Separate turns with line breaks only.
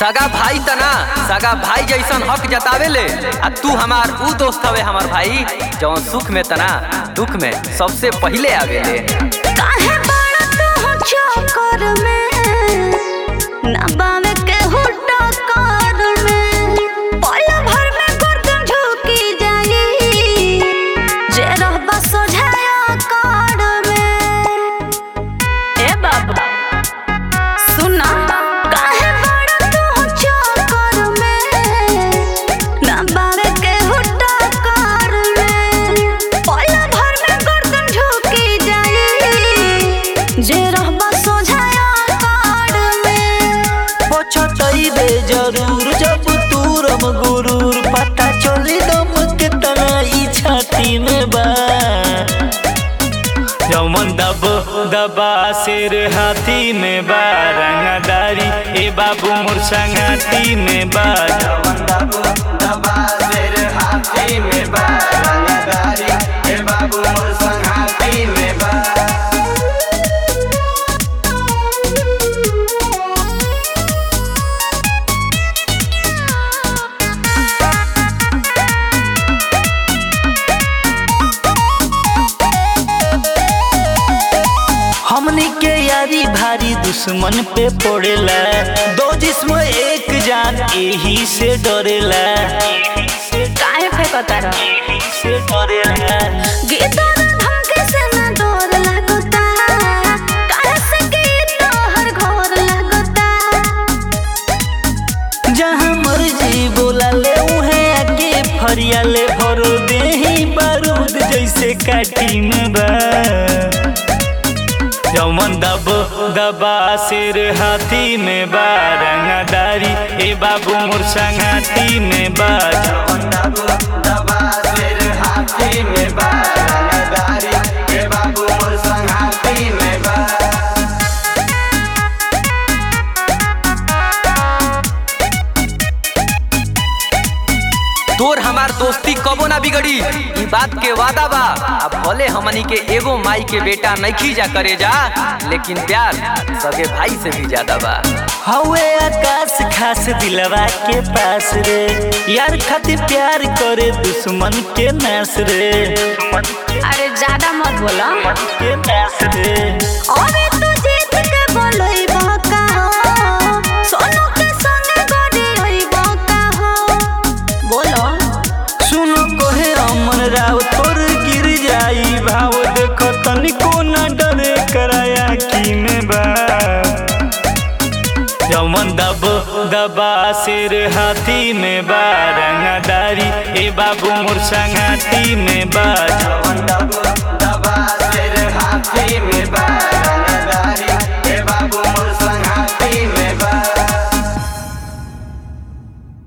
सगा भाई तना सगा भाई जैसन हक जतावेले आ तू हमार ऊ दोस्त हवे हमार भाई जौन सुख में तना दुख में सबसे पहिले आवेले
काहे बड़ा तू चक्कर में ना बावे के हुट्टा कर में पल भर में गर्दन झुकी जाई जे रहबा सोझाया कर में ए बाबा सुना काहे बड़ा तू चक्कर में ना बावे के हुट्टा कर में पल भर में गर्दन झुकी जाई जे रहबा सोझाया कर में
पछतैबे जरूर जब तूरम गुरूर पता चली दम के तना ई छाती में बा जमन दब दबा सिर हाथी में बा रंगदारी ए बाबू मोर संगाती में बा जमन दब दबा सिर हाथी में बा रंगदारी ए बाबू मोर संगाती में बा हमनी के यारी भारी दुश्मन पे पड़ेला दो जिस्म एक जान यही से डरेला
काहे फेंकता रह
यही से डरेला
गीता धमके से ना डर लगता काहे से गीत हर घर लगता
जहाँ मर्जी बोला ले उहे आके फरिया ले भर देही बारूद जैसे काटी में बा जमन दब दबा सिर हाथी में बा रंगदारी ए बाबू मोर संगाती में बा जमन दब दबा सिर हाथी में बा रंगदारी ए बाबू मोर संगाती में बा
तोर हमार दोस्ती कबो ना बिगड़ी ई बात के वादा बा अब भले हमनी के एगो माई के बेटा नहीं जा करे जा लेकिन प्यार सगे भाई से भी ज्यादा बा
हवे आकाश खास दिलवा के पास रे यार खातिर प्यार करे दुश्मन के नाश रे
अरे ज्यादा मत बोला
के नाश रे
अरे तू जीत के बोलई बका हो सोनू के संगे गड़ी होई बका हो बोलो
सुनो कोहे अमन राव तोर गिर जाई भाव देखो तनिको न डरे कराया की में बा जमन दब दबा सिर हाथी में बा रंगदारी ए बाबू मोर संगाती में बा जमन दब